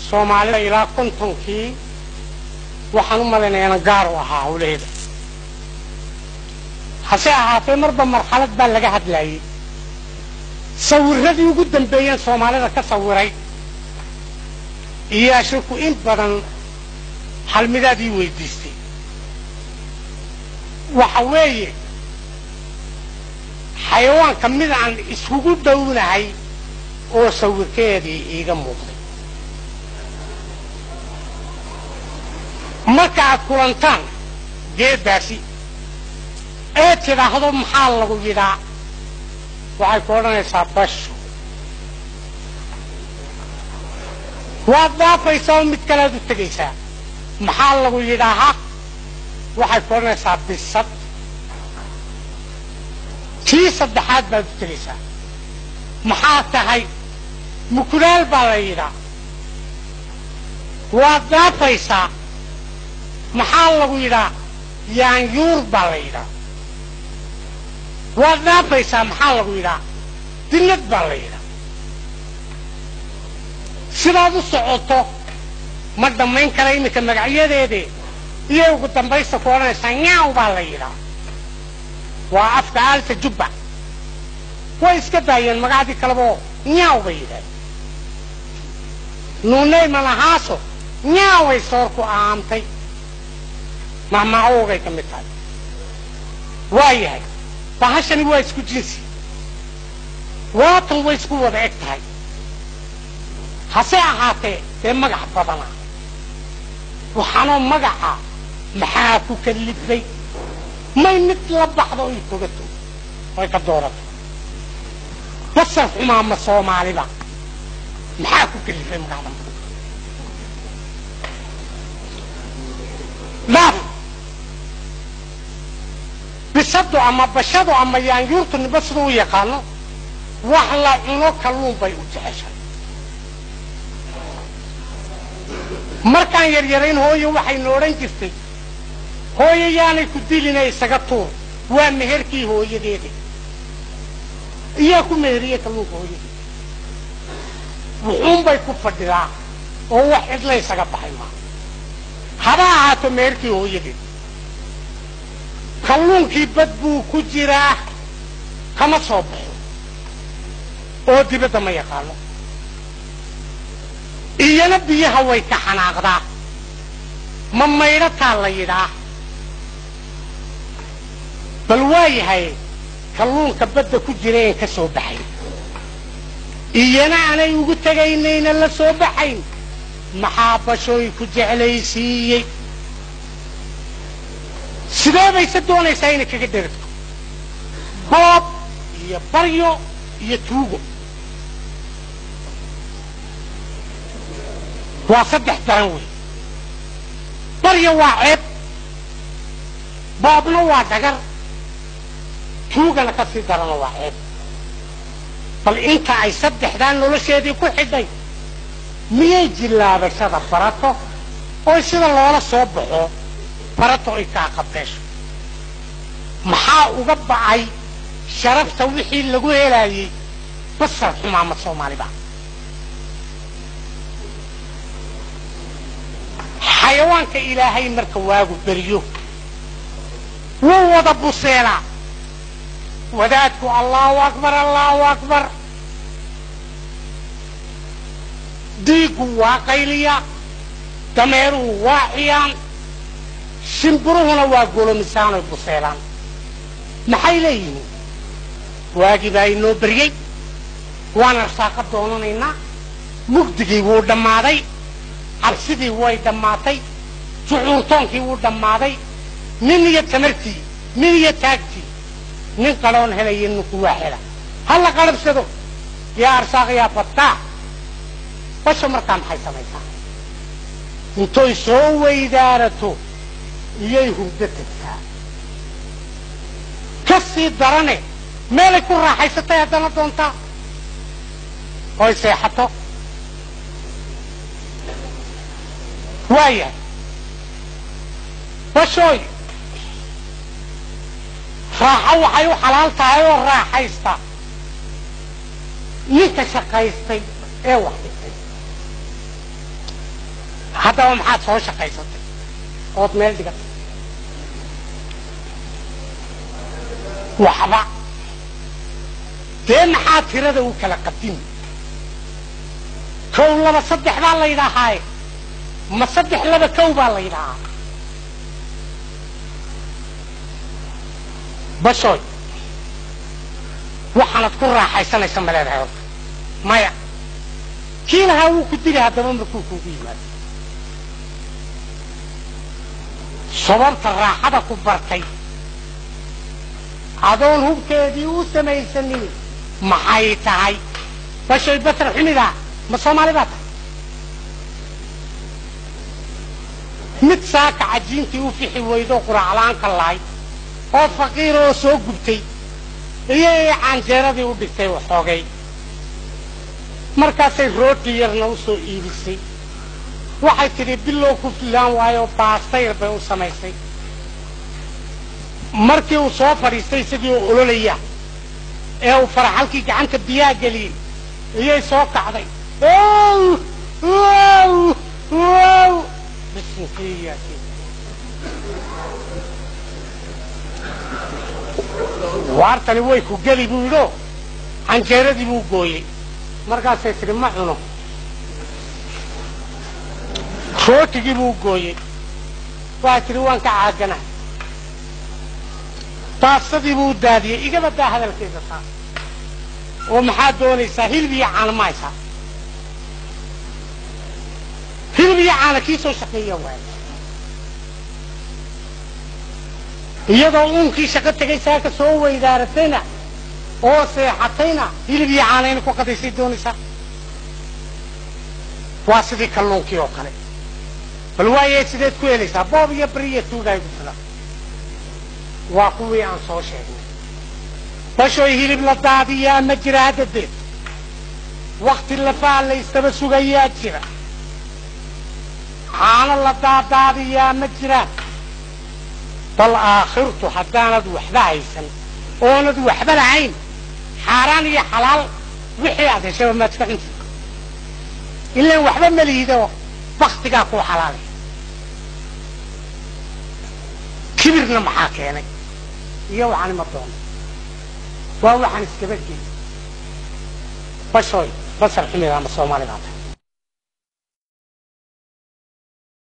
soomaalida ilaa kontonkii waxaan u malaynayaana gaar u ahaa hawlaheeda hase ahaatee marba marxalad baa laga hadlaayey sawiradii ugu dambeeyeen soomaalida ka sawiray iyaa shirku in badan halmidaadii weydiistay waxa weeye xayawaanka mid aan iskugu dhownahay oo sawirkeedii iiga muuqday marka aad kulantaan geeddaasi ee tidhaahdo maxaa lagu yidhaa waxay ku odhanaysaa basho waad dhaafaysaa oo mid kalead u tegaysaa maxaa lagu yidhaahaa waxay ku odhanaysaa bisad tii saddexaad baad u tegaysaa maxaa tahay mukulaal baa la yidhaa waad dhaafaysaa maxaa lagu yidhaa yaanyuur baa la yidhaa waad dhaafaysaa maxaa lagu yidhaa dillad baa la yidhaa sidaad u socoto ma dhammayn kara iminka magacyadeede iyay ugu dambaysta ku odhanaysaa nyaaw baa la yidhaa waa afka aalta jubba way iska daayeen magacdii kaleba nyaaw bay yidhahdeen nuunay malahaaso nyaaway soorku aamtay mahmacoogay ka mid tahay waa yahay bahashani waa isku jinsi waatan way isku wada eg tahay hase ahaatee dee magac badana waxaanoo magaca maxaa ku kalifay may mid la baxdo oy togato oy ka doorato basar xumaa ma soomaaliba maxaa ku kalifay magacdan dhaaf bisadu ama bashadu ama yaanyuurtu niba siduu u yaqaano wax la cuno kalluun bay u jeceshay markaan yaryarayn hooyo waxaynu odhan jirtay hooyo yaanay ku dilina isaga tuur waa meherkii hooyadeeda iyaa ku meheriye kalluunka hooyadeeda wuxuunbay ku fadhidaa oo wax cidla isaga baxay maa haba ahaato meherkii hooyadeed kalluunkii bad buu ku jiraa kama soo baxo oo dibadda ma yaqaano iyana biyaha way ka xanaaqdaa ma maydhataa la yidhaa bal waa yahay kalluunka badda ku jira een ka soo baxayn iyana aanay ugu tegaynayna la soo baxayn maxaa bashooy ku jeclaysiiyey sidee bayse doonaysaa inay kaga dheragto boob iyo baryo iyo tuugo waa saddex daran wey baryo waa ceeb boobna waa dhagar tuugana ka sii darana waa ceeb bal inta ay saddexdaa nolosheedii ku xidhay miyay jillaabashada barato oo sida loola soo baxo barato ay kaa qabdeesho maxaa uga ba'ay sharafta wixii lagu helaayey basar xumaamad soomaaliba xayawaanka ilaahay marka waagu beriyo wuu wada buseelaa wadaadku allahu akbar allahu akbar diiggu waa qayliya dameeruhu waa ciyaan shimbiruhuna waa golomisaanoy buseelaan maxay leeyihiin waagii baa inoo beryey waan arsaaqa doonanaynaa mugdigii wuu dhammaaday cabsidii way dhammaatay jucuurtoonkii wuu dhammaaday nin iyo tamartii nin iyo taagtii nin qadhoon helaya ninku waa hela ha la qarabsado yaa arsaaq yaa fataa basha markaa maxay samaysaa intoy soo weydaarato iyay hurdo tagtaa ka sii darane meelay ku raaxaysatay haddana doontaa oy seexato waayahay bashooy raaxo waxay u xalaal tahay oo raaxaysta ninka shaqaystay ee wax dhigtay haddaba maxaad soo shaqaysatay ood meel dhigatay waxba dee maxaa tirada u kala qadimi kow laba saddex baa la yidhaahaaye ma saddex laba kow baa la yidhaahaa bashoy waxaanad ku raaxaysanaysa ma leedahay horta maya kii lahaa wuu ku dili haddaba markuu kuugu yimaado sababta raaxada ku bartay adoon hubkeedii u samaysanin maxay tahay bashoy basar xumidaa ma soomaali baa tahay mid saaka cajiintii u fixi weydo quraacla-aanka lahay oo faqiir oo soo gubtay iyo canjeeradii u dhigtay waxoogay markaasay rooti yarna u soo iibisay waxay tidhi bilow ku filaan waayo baastayr bay u samaysay markii uu soo fadhiistay isagii oo ololaya ee uu faraxalkii gacanta biyaha geliyey iyay soo kacday waartani way ku geli buu yidho canjeeradii buu gooyey markaasay tidhi ma cuno rootigii buu gooyey waxay tidhi waan ka caagana baasadii buu daadiyey igaba daa hadalkeeda taa oo maxaad doonaysaa hilib iyo caana ma haysaa hilib iyo caana kii soo shaqeeya waay iyadoo uunkii shaqo tegay saaka soo weydaaratayna oo seexatayna hilib iyo caana inay ku qadaysay doonaysaa waa sidii kalluunkii oo kale bal waaye sideed ku helaysaa boob iyo beri iyo tuugaay ku filan waa kuwii aan soo sheegnay bashoy hilib la daadiyaa ma jira haddadeed wakti lafaa la ystaba sugayaa jira caano la daadaadiyaa ma jiraan bal aakhirtu haddaanad waxba haysan oonad waxba lahayn xaaraan iyo xalaal wixii aad heshaba maad iska cunti ilaan waxba ma lihido baktigaa kuu xalaalay kibirna maxaa keenay iyo waxaan ima doono waa waxaan iskaba gey bashoy basar xumida ama soomaali baa tahay